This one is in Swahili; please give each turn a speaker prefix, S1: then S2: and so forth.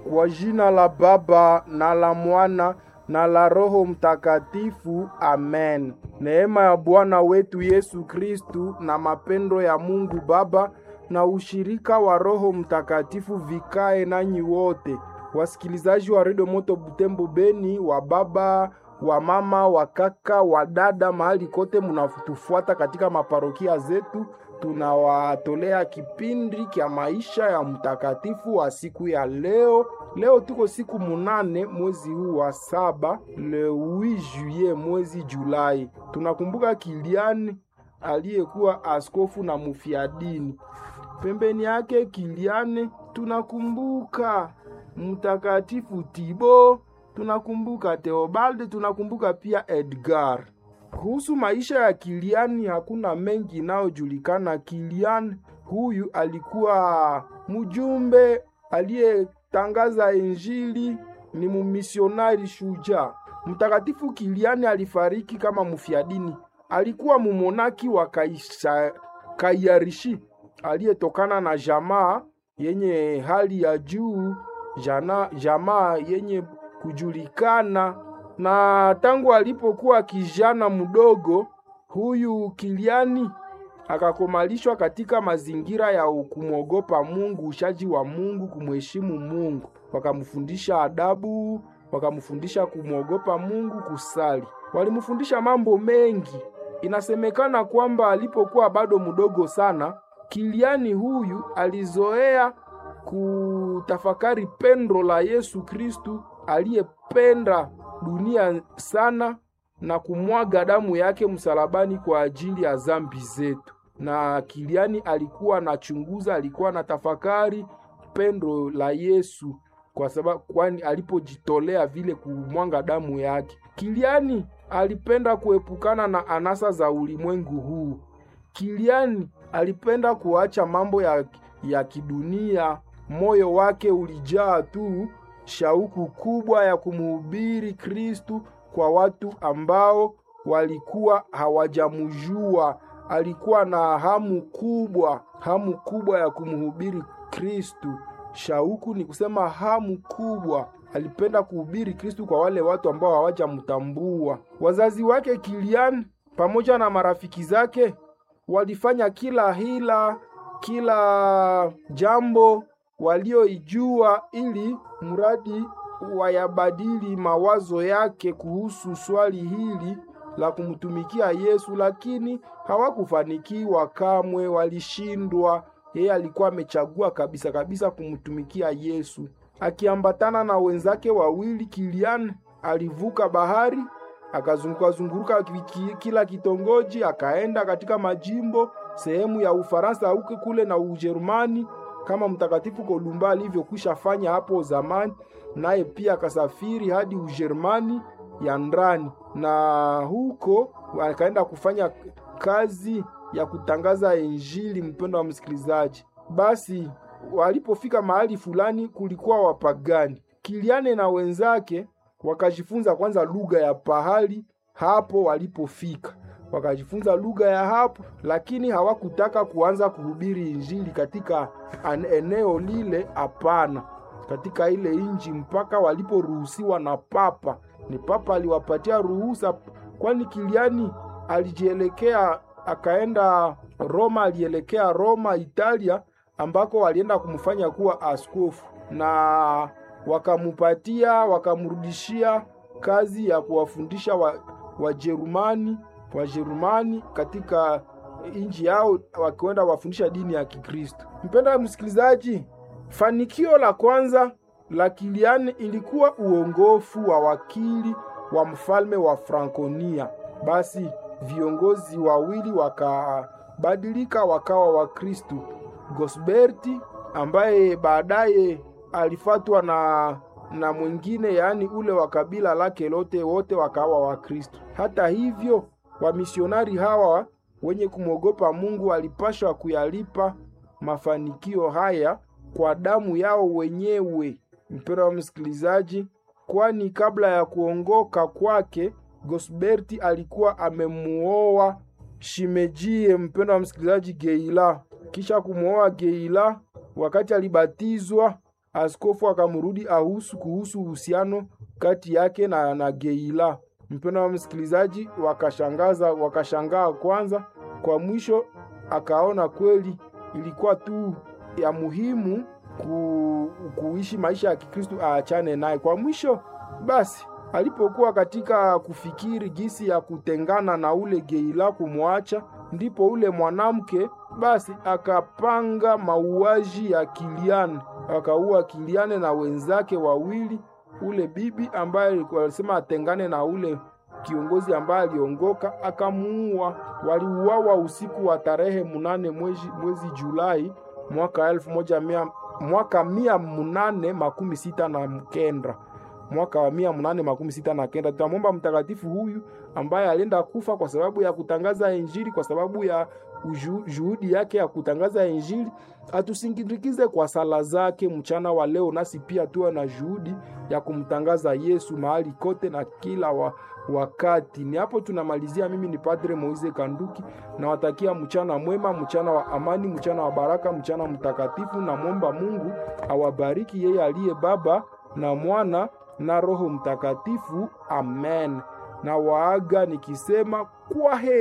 S1: Kwa jina la Baba na la Mwana na la Roho Mtakatifu, amen. Neema ya Bwana wetu Yesu Kristu na mapendo ya Mungu Baba na ushirika wa Roho Mtakatifu vikae nanyi wote, wasikilizaji wa Redio Moto Butembo Beni, wa baba wa mama wa kaka wa dada, mahali kote munatufuata katika maparokia zetu, tunawatolea kipindi kya maisha ya mtakatifu wa siku ya leo. Leo tuko siku munane mwezi huu wa saba, le 8 juillet mwezi Julai. Tunakumbuka Kiliani aliyekuwa askofu na mufiadini. Pembeni yake Kiliani tunakumbuka mtakatifu Tibo, tunakumbuka Theobald, tunakumbuka pia Edgar. Kuhusu maisha ya Kiliani hakuna mengi inayojulikana. Kiliani huyu alikuwa mjumbe aliyetangaza Injili, ni mumisionari shujaa. Mtakatifu Kiliani alifariki kama mfiadini. Alikuwa mumonaki wa Kaisa, Kaiarishi aliyetokana na jamaa yenye hali ya juu, jana, jamaa yenye kujulikana na tangu alipokuwa kijana mdogo, huyu Kiliani akakomalishwa katika mazingira ya kumwogopa Mungu, ushaji wa Mungu, kumheshimu Mungu. Wakamfundisha adabu, wakamfundisha kumwogopa Mungu, kusali. Walimfundisha mambo mengi. Inasemekana kwamba alipokuwa bado mdogo sana, Kiliani huyu alizoea kutafakari pendo la Yesu Kristu aliyependa dunia sana na kumwaga damu yake msalabani kwa ajili ya zambi zetu. Na Kiliani alikuwa anachunguza, alikuwa na tafakari pendo la Yesu kwa sababu kwani alipojitolea vile kumwanga damu yake. Kiliani alipenda kuepukana na anasa za ulimwengu huu. Kiliani alipenda kuacha mambo ya, ya kidunia. Moyo wake ulijaa tu shauku kubwa ya kumhubiri Kristu kwa watu ambao walikuwa hawajamjua. Alikuwa na hamu kubwa, hamu kubwa ya kumhubiri Kristu. Shauku ni kusema hamu kubwa. Alipenda kuhubiri Kristu kwa wale watu ambao hawajamtambua. Wazazi wake Kilian pamoja na marafiki zake walifanya kila hila, kila jambo walioijua ili mradi wayabadili mawazo yake kuhusu swali hili la kumtumikia Yesu, lakini hawakufanikiwa kamwe, walishindwa. Yeye alikuwa amechagua kabisa kabisa kumtumikia Yesu. Akiambatana na wenzake wawili, Kilian alivuka bahari akazunguka zunguruka kila kitongoji, akaenda katika majimbo sehemu ya Ufaransa huko kule na Ujerumani kama Mtakatifu Kolumba alivyokwisha fanya hapo zamani, naye pia akasafiri hadi Ujerumani ya ndani, na huko akaenda kufanya kazi ya kutangaza Injili. Mpendo wa msikilizaji, basi walipofika mahali fulani kulikuwa wapagani. Kiliane na wenzake wakajifunza kwanza lugha ya pahali hapo walipofika wakajifunza lugha ya hapo, lakini hawakutaka kuanza kuhubiri injili katika eneo lile. Hapana, katika ile inji mpaka waliporuhusiwa na papa. Ni papa aliwapatia ruhusa, kwani Kiliani alijielekea akaenda Roma, alielekea Roma Italia, ambako walienda kumfanya kuwa askofu na wakamupatia wakamrudishia kazi ya kuwafundisha Wajerumani wa Wajerumani katika inji yao wakienda wafundisha dini ya Kikristo. Mpenda msikilizaji, fanikio la kwanza la Kiliani ilikuwa uongofu wa wakili wa mfalme wa Frankonia. Basi viongozi wawili wakabadilika wakawa Wakristo. Gosberti ambaye baadaye alifatwa na na mwingine, yaani ule wa kabila lake lote, wote wakawa Wakristo. Hata hivyo wamisionari hawa wenye kumwogopa Mungu walipashwa kuyalipa mafanikio haya kwa damu yao wenyewe. Mpendwa wa msikilizaji, kwani kabla ya kuongoka kwake Gosberti alikuwa amemuoa shimejie, mpendwa wa msikilizaji, Geila. Kisha kumwoa Geila, wakati alibatizwa askofu akamrudi ahusu kuhusu uhusiano kati yake na, na Geila. Mpendo wa msikilizaji, wakashangaza wakashangaa kwanza, kwa mwisho akaona kweli ilikuwa tu ya muhimu ku, kuishi maisha ya Kikristo aachane naye. Kwa mwisho basi, alipokuwa katika kufikiri gisi ya kutengana na ule Geila, kumwacha, ndipo ule mwanamke basi akapanga mauaji ya Kiliane, akaua Kiliane na wenzake wawili, ule bibi ambaye alisema atengane na ule kiongozi ambaye aliongoka akamuua. Waliuawa usiku wa tarehe munane mwezi, mwezi Julai mwaka elfu moja mia, mwaka mia munane makumi sita na kenda mwaka wa mia munane makumi sita na kenda. Tutamwomba mtakatifu huyu ambaye alienda kufa kwa sababu ya kutangaza Injili, kwa sababu ya uju, juhudi yake ya kutangaza Injili, atusindikize kwa sala zake mchana wa leo, nasi pia tuwe na juhudi ya kumtangaza Yesu mahali kote na kila wa, wakati. Ni hapo tunamalizia. Mimi ni Padre Moise Kanduki, nawatakia mchana mwema, mchana wa amani, mchana wa baraka, mchana mtakatifu. Namwomba Mungu awabariki yeye aliye Baba na Mwana na Roho Mtakatifu. Amen. Na waaga nikisema kwa heri.